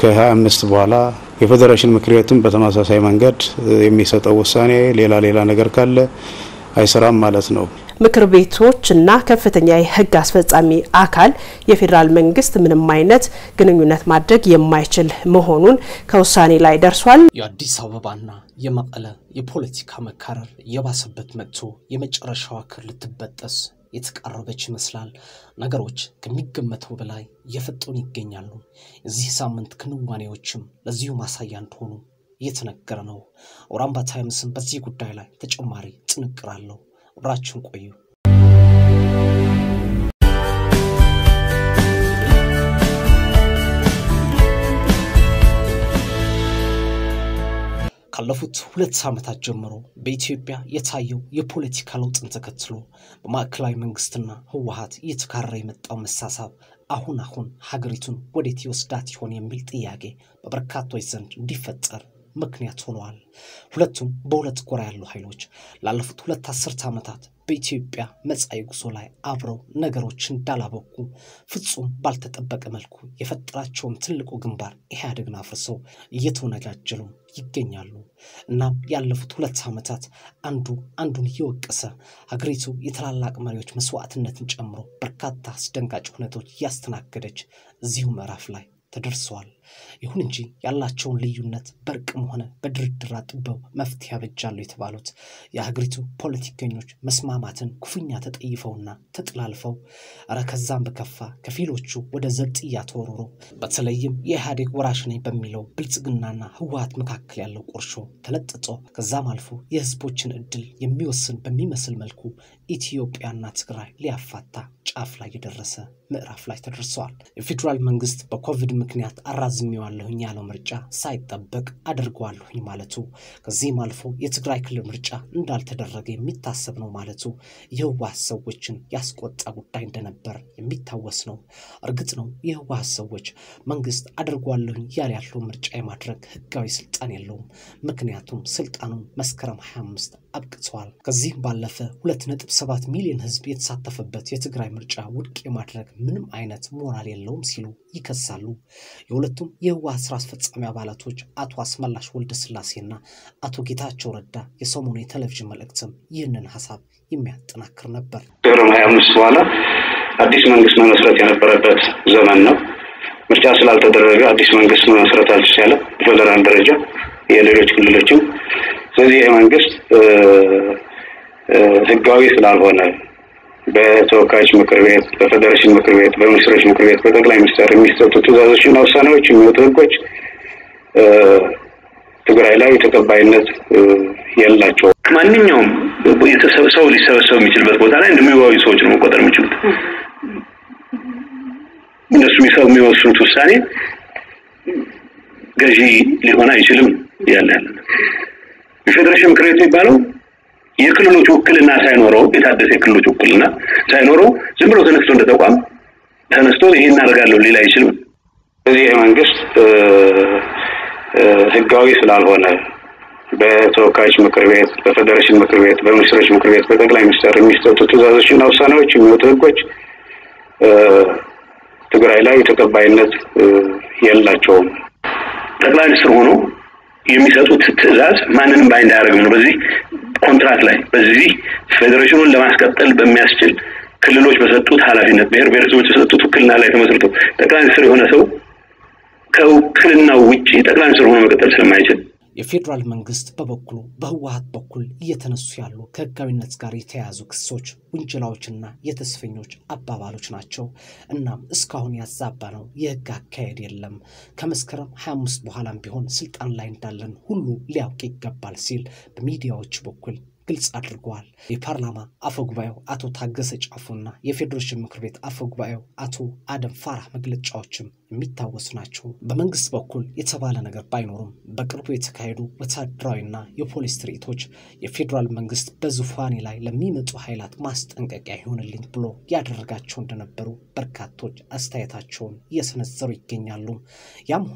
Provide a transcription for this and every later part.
ከ25 በኋላ የፌዴሬሽን ምክር ቤትም በተመሳሳይ መንገድ የሚሰጠው ውሳኔ ሌላ ሌላ ነገር ካለ አይሰራም ማለት ነው። ምክር ቤቶች እና ከፍተኛ የሕግ አስፈጻሚ አካል የፌዴራል መንግስት ምንም አይነት ግንኙነት ማድረግ የማይችል መሆኑን ከውሳኔ ላይ ደርሷል። የአዲስ አበባና የመቀለ የፖለቲካ መካረር የባሰበት መጥቶ የመጨረሻዋ ክር ልትበጠስ የተቃረበች ይመስላል። ነገሮች ከሚገመተው በላይ እየፈጠኑ ይገኛሉ። የዚህ ሳምንት ክንዋኔዎችም ለዚሁ ማሳያ እንደሆኑ እየተነገረ ነው። አውራምባ ታይምስም በዚህ ጉዳይ ላይ ተጨማሪ ጥንቅር አለው። አብራችሁን ቆዩ። ካለፉት ሁለት ዓመታት ጀምሮ በኢትዮጵያ የታየው የፖለቲካ ለውጥን ተከትሎ በማዕከላዊ መንግስትና ህወሀት እየተካረረ የመጣው መሳሳብ አሁን አሁን ሀገሪቱን ወዴት ይወስዳት ይሆን የሚል ጥያቄ በበርካቶች ዘንድ እንዲፈጠር ምክንያት ሆነዋል። ሁለቱም በሁለት ጎራ ያሉ ኃይሎች ላለፉት ሁለት አስርተ ዓመታት በኢትዮጵያ መጻኢ ጉዞ ላይ አብረው ነገሮች እንዳላበቁ ፍጹም ባልተጠበቀ መልኩ የፈጠራቸውን ትልቁ ግንባር ኢህአዴግን አፍርሰው እየተወነጃጀሉ ይገኛሉ። እናም ያለፉት ሁለት ዓመታት አንዱ አንዱን እየወቀሰ ሀገሪቱ የታላላቅ መሪዎች መስዋዕትነትን ጨምሮ በርካታ አስደንጋጭ ሁነቶች እያስተናገደች እዚሁ ምዕራፍ ላይ ተደርሰዋል። ይሁን እንጂ ያላቸውን ልዩነት በእርቅም ሆነ በድርድር አጥበው መፍትሄ ያበጃሉ የተባሉት የሀገሪቱ ፖለቲከኞች መስማማትን ኩፍኛ ተጠይፈውና ተጥላልፈው እረ ከዛም በከፋ ከፊሎቹ ወደ ዘብጥያ ተወርሮ በተለይም የኢህአዴግ ወራሽ ነኝ በሚለው ብልጽግናና ህወሀት መካከል ያለው ቁርሾ ተለጥጦ ከዛም አልፎ የህዝቦችን እድል የሚወስን በሚመስል መልኩ ኢትዮጵያና ትግራይ ሊያፋታ ጫፍ ላይ የደረሰ ምዕራፍ ላይ ተደርሰዋል። የፌዴራል መንግስት በኮቪድ ምክንያት አራዝሜዋለሁኝ ያለው ምርጫ ሳይጠበቅ አድርገዋለሁኝ ማለቱ ከዚህም አልፎ የትግራይ ክልል ምርጫ እንዳልተደረገ የሚታሰብ ነው ማለቱ የህወሀት ሰዎችን ያስቆጣ ጉዳይ እንደነበር የሚታወስ ነው። እርግጥ ነው የህወሀት ሰዎች መንግስት አድርጓለሁኝ ያለ ያለው ምርጫ የማድረግ ህጋዊ ስልጣን የለውም። ምክንያቱም ስልጣኑን መስከረም 25 አብቅተዋል። ከዚህም ባለፈ 2.7 ሚሊዮን ህዝብ የተሳተፈበት የትግራይ ምርጫ ውድቅ የማድረግ ምንም አይነት ሞራል የለውም ሲሉ ይከሳሉ። የሁለቱም የህወሀት ስራ አስፈጻሚ አባላቶች አቶ አስመላሽ ወልደ ስላሴና አቶ ጌታቸው ረዳ የሰሞኑ የቴሌቪዥን መልእክትም ይህንን ሀሳብ የሚያጠናክር ነበር። መስከረም ሀያ አምስት በኋላ አዲስ መንግስት መመስረት የነበረበት ዘመን ነው። ምርጫ ስላልተደረገ አዲስ መንግስት መመስረት አልተቻለ በፌደራል ደረጃ የሌሎች ክልሎችም። ስለዚህ ይህ መንግስት ህጋዊ ስላልሆነ በተወካዮች ምክር ቤት፣ በፌዴሬሽን ምክር ቤት፣ በሚኒስትሮች ምክር ቤት፣ በጠቅላይ ሚኒስትር የሚሰጡ ትእዛዞችና ውሳኔዎች የሚወጡ ህጎች ትግራይ ላይ ተቀባይነት የላቸውም። ማንኛውም ሰው ሊሰበሰብ የሚችልበት ቦታ ላይ እንደሚዋዩ ሰዎች ነው መቆጠር የሚችሉት። እነሱ የሚወስኑት ውሳኔ ገዢ ሊሆን አይችልም። ያለ ያለ የፌዴሬሽን ምክር ቤት የሚባለው የክልሎች ውክልና ሳይኖረው የታደሰ የክልሎች ውክልና ሳይኖረው ዝም ብሎ ተነስቶ እንደ ተቋም ተነስቶ ይሄን እናደርጋለሁ ሊል አይችልም። ስለዚህ ይህ መንግስት ህጋዊ ስላልሆነ በተወካዮች ምክር ቤት፣ በፌዴሬሽን ምክር ቤት፣ በሚኒስትሮች ምክር ቤት፣ በጠቅላይ ሚኒስትር የሚሰጡ ትእዛዞችና ውሳኔዎች የሚወጡ ህጎች ትግራይ ላይ ተቀባይነት የላቸውም። ጠቅላይ ሚኒስትር ሆኖ የሚሰጡት ትእዛዝ ማንንም ባይንድ አያደርግም ነው። በዚህ ኮንትራክት ላይ በዚህ ፌዴሬሽኑን ለማስቀጠል በሚያስችል ክልሎች በሰጡት ኃላፊነት ብሔር ብሔረሰቦች የሰጡት ውክልና ላይ ተመስርቶ ጠቅላይ ሚኒስትር የሆነ ሰው ከውክልናው ውጭ ጠቅላይ ሚኒስትር ሆኖ መቀጠል ስለማይችል የፌዴራል መንግስት በበኩሉ በህወሀት በኩል እየተነሱ ያሉ ከህጋዊነት ጋር የተያያዙ ክሶች፣ ውንጀላዎችና የተስፈኞች አባባሎች ናቸው። እናም እስካሁን ያዛባ ነው የህግ አካሄድ የለም። ከመስከረም 25 በኋላም ቢሆን ስልጣን ላይ እንዳለን ሁሉ ሊያውቅ ይገባል ሲል በሚዲያዎች በኩል ግልጽ አድርገዋል። የፓርላማ አፈ ጉባኤው አቶ ታገሰ ጫፉና የፌዴሬሽን ምክር ቤት አፈ ጉባኤው አቶ አደም ፋራህ መግለጫዎችም የሚታወሱ ናቸው። በመንግስት በኩል የተባለ ነገር ባይኖሩም በቅርቡ የተካሄዱ ወታደራዊና የፖሊስ ትርኢቶች የፌዴራል መንግስት በዙፋኔ ላይ ለሚመጡ ኃይላት ማስጠንቀቂያ ይሆንልኝ ብሎ ያደረጋቸው እንደነበሩ በርካቶች አስተያየታቸውን እየሰነዘሩ ይገኛሉ። ያም ሆነ ይህ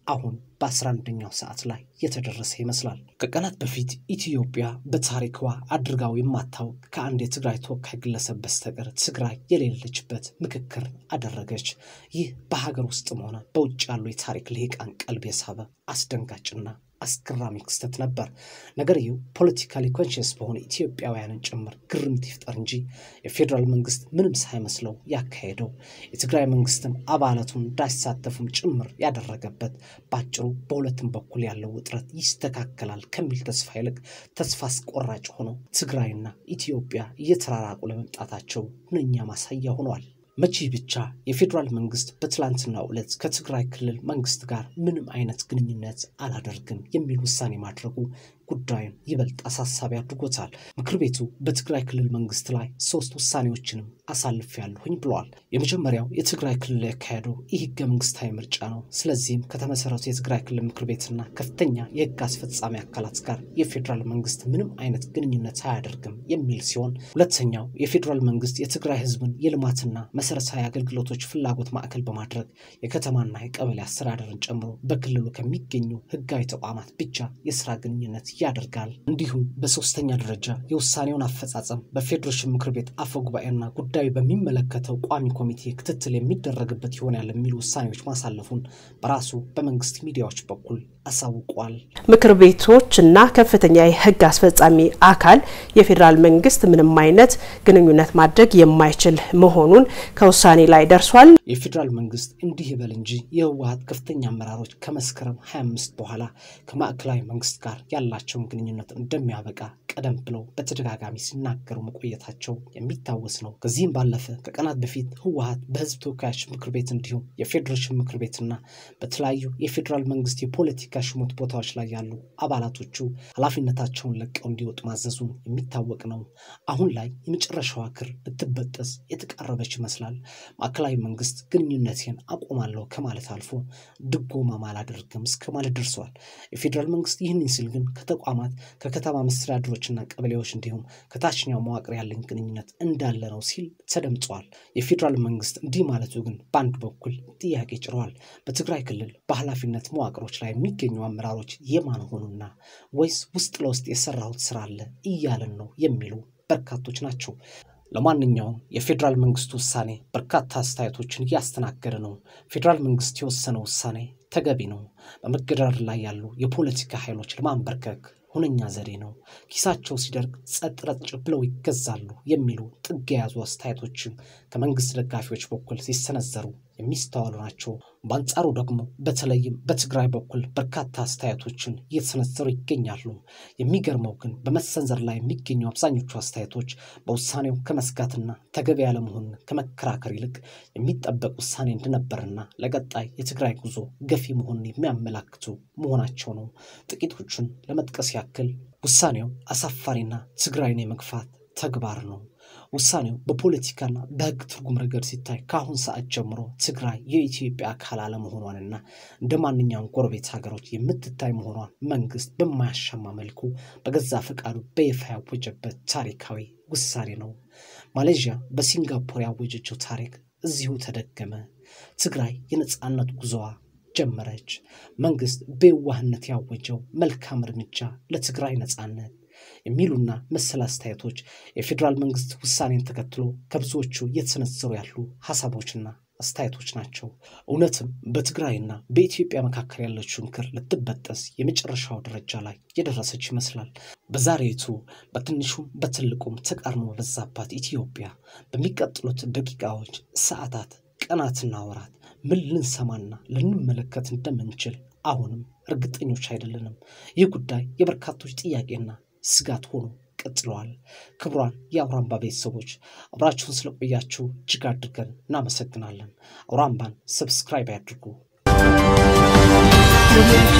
አሁን በ11ኛው ሰዓት ላይ የተደረሰ ይመስላል። ከቀናት በፊት ኢትዮጵያ በታሪክዋ አድርጋው የማታውቅ ከአንድ የትግራይ ተወካይ ግለሰብ በስተቀር ትግራይ የሌለችበት ምክክር አደረገች። ይህ በሀገር ውስጥም ሆነ በውጭ ያሉ የታሪክ ልሂቃን ቀልብ የሳበ አስደንጋጭና አስገራሚ ክስተት ነበር። ነገርየው ፖለቲካሊ ኮንሽስ በሆነ ኢትዮጵያውያንን ጭምር ግርምት ይፍጠር እንጂ የፌዴራል መንግስት ምንም ሳይመስለው ያካሄደው የትግራይ መንግስትም አባላቱን እንዳይሳተፉም ጭምር ያደረገበት በአጭሩ በሁለቱም በኩል ያለው ውጥረት ይስተካከላል ከሚል ተስፋ ይልቅ ተስፋ አስቆራጭ ሆኖ ትግራይና ኢትዮጵያ እየተራራቁ ለመምጣታቸው ሁነኛ ማሳያ ሆኗል። መቼ ብቻ የፌዴራል መንግስት በትላንትናው ዕለት ከትግራይ ክልል መንግስት ጋር ምንም አይነት ግንኙነት አላደርግም የሚል ውሳኔ ማድረጉ ጉዳዩን ይበልጥ አሳሳቢ አድርጎታል። ምክር ቤቱ በትግራይ ክልል መንግስት ላይ ሶስት ውሳኔዎችንም አሳልፍ ያለሁኝ ብለዋል። የመጀመሪያው የትግራይ ክልል ያካሄደው ይህ ህገ መንግስታዊ ምርጫ ነው። ስለዚህም ከተመሰረቱ የትግራይ ክልል ምክር ቤትና ከፍተኛ የህግ አስፈጻሚ አካላት ጋር የፌዴራል መንግስት ምንም አይነት ግንኙነት አያደርግም የሚል ሲሆን፣ ሁለተኛው የፌዴራል መንግስት የትግራይ ህዝብን የልማትና መሰረታዊ አገልግሎቶች ፍላጎት ማዕከል በማድረግ የከተማና የቀበሌ አስተዳደርን ጨምሮ በክልሉ ከሚገኙ ህጋዊ ተቋማት ብቻ የስራ ግንኙነት ያደርጋል። እንዲሁም በሶስተኛ ደረጃ የውሳኔውን አፈጻጸም በፌዴሬሽን ምክር ቤት አፈ ጉባኤና ጉዳዩ በሚመለከተው ቋሚ ኮሚቴ ክትትል የሚደረግበት ይሆናል የሚሉ ውሳኔዎች ማሳለፉን በራሱ በመንግስት ሚዲያዎች በኩል አሳውቋል። ምክር ቤቶች እና ከፍተኛ የህግ አስፈጻሚ አካል የፌዴራል መንግስት ምንም አይነት ግንኙነት ማድረግ የማይችል መሆኑን ከውሳኔ ላይ ደርሷል። የፌዴራል መንግስት እንዲህ ይበል እንጂ የህወሀት ከፍተኛ አመራሮች ከመስከረም 25 በኋላ ከማዕከላዊ መንግስት ጋር ያላቸውን ግንኙነት እንደሚያበቃ ቀደም ብለው በተደጋጋሚ ሲናገሩ መቆየታቸው የሚታወስ ነው። ከዚህም ባለፈ ከቀናት በፊት ህወሀት በህዝብ ተወካዮች ምክር ቤት እንዲሁም የፌዴሬሽን ምክር ቤትና በተለያዩ የፌዴራል መንግስት የፖለቲካ ሹመት ቦታዎች ላይ ያሉ አባላቶቹ ኃላፊነታቸውን ለቀው እንዲወጡ ማዘዙን የሚታወቅ ነው። አሁን ላይ የመጨረሻዋ ክር ልትበጠስ የተቃረበች ይመስላል። ማዕከላዊ መንግስት ግንኙነቴን አቆማለሁ ከማለት አልፎ ድጎማ አላደርግም እስከ ማለት ደርሰዋል። የፌዴራል መንግስት ይህንን ሲል ግን ከተቋማት ከከተማ መስተዳድሮችና ቀበሌዎች እንዲሁም ከታችኛው መዋቅር ያለኝ ግንኙነት እንዳለ ነው ሲል ተደምጿል። የፌዴራል መንግስት እንዲህ ማለቱ ግን በአንድ በኩል ጥያቄ ጭረዋል። በትግራይ ክልል በኃላፊነት መዋቅሮች ላይ የሚገኙ አመራሮች የማን ሆኑና ወይስ ውስጥ ለውስጥ የሰራሁት ስራ አለ እያለን ነው የሚሉ በርካቶች ናቸው። ለማንኛውም የፌዴራል መንግስቱ ውሳኔ በርካታ አስተያየቶችን እያስተናገደ ነው። ፌዴራል መንግስት የወሰነው ውሳኔ ተገቢ ነው። በመገዳደር ላይ ያሉ የፖለቲካ ኃይሎች ለማንበርከክ ሁነኛ ዘዴ ነው። ኪሳቸው ሲደርቅ ጸጥ ረጭ ብለው ይገዛሉ የሚሉ ጥግ የያዙ አስተያየቶችም ከመንግስት ደጋፊዎች በኩል ሲሰነዘሩ የሚስተዋሉ ናቸው። በአንጻሩ ደግሞ በተለይም በትግራይ በኩል በርካታ አስተያየቶችን እየተሰነዘሩ ይገኛሉ። የሚገርመው ግን በመሰንዘር ላይ የሚገኙ አብዛኞቹ አስተያየቶች በውሳኔው ከመስጋትና ተገቢ ያለመሆኑን ከመከራከር ይልቅ የሚጠበቅ ውሳኔ እንደነበርና ለቀጣይ የትግራይ ጉዞ ገፊ መሆኑን የሚያመላክቱ መሆናቸው ነው። ጥቂቶቹን ለመጥቀስ ያክል ውሳኔው አሳፋሪና ትግራይን የመግፋት ተግባር ነው። ውሳኔው በፖለቲካና በሕግ ትርጉም ረገድ ሲታይ ከአሁን ሰዓት ጀምሮ ትግራይ የኢትዮጵያ አካል አለመሆኗንና እንደ ማንኛውም ጎረቤት ሀገሮች የምትታይ መሆኗን መንግስት በማያሻማ መልኩ በገዛ ፈቃዱ በይፋ ያወጀበት ታሪካዊ ውሳኔ ነው። ማሌዥያ በሲንጋፖር ያወጀችው ታሪክ እዚሁ ተደገመ። ትግራይ የነፃነት ጉዞዋ ጀመረች። መንግስት በየዋህነት ያወጀው መልካም እርምጃ ለትግራይ ነፃነት የሚሉና መሰል አስተያየቶች የፌዴራል መንግስት ውሳኔን ተከትሎ ከብዙዎቹ እየተሰነዘሩ ያሉ ሀሳቦችና አስተያየቶች ናቸው። እውነትም በትግራይና በኢትዮጵያ መካከል ያለችውን ክር ልትበጠስ የመጨረሻው ደረጃ ላይ የደረሰች ይመስላል። በዛሬቱ በትንሹም በትልቁም ተቃርኖ በበዛባት ኢትዮጵያ በሚቀጥሉት ደቂቃዎች፣ ሰዓታት፣ ቀናትና ወራት ምን ልንሰማና ልንመለከት እንደምንችል አሁንም እርግጠኞች አይደለንም። ይህ ጉዳይ የበርካቶች ጥያቄና ስጋት ሆኖ ቀጥለዋል። ክቡራን የአውራምባ ቤተሰቦች አብራችሁን ስለቆያችሁ እጅግ አድርገን እናመሰግናለን። አውራምባን ሰብስክራይብ ያድርጉ።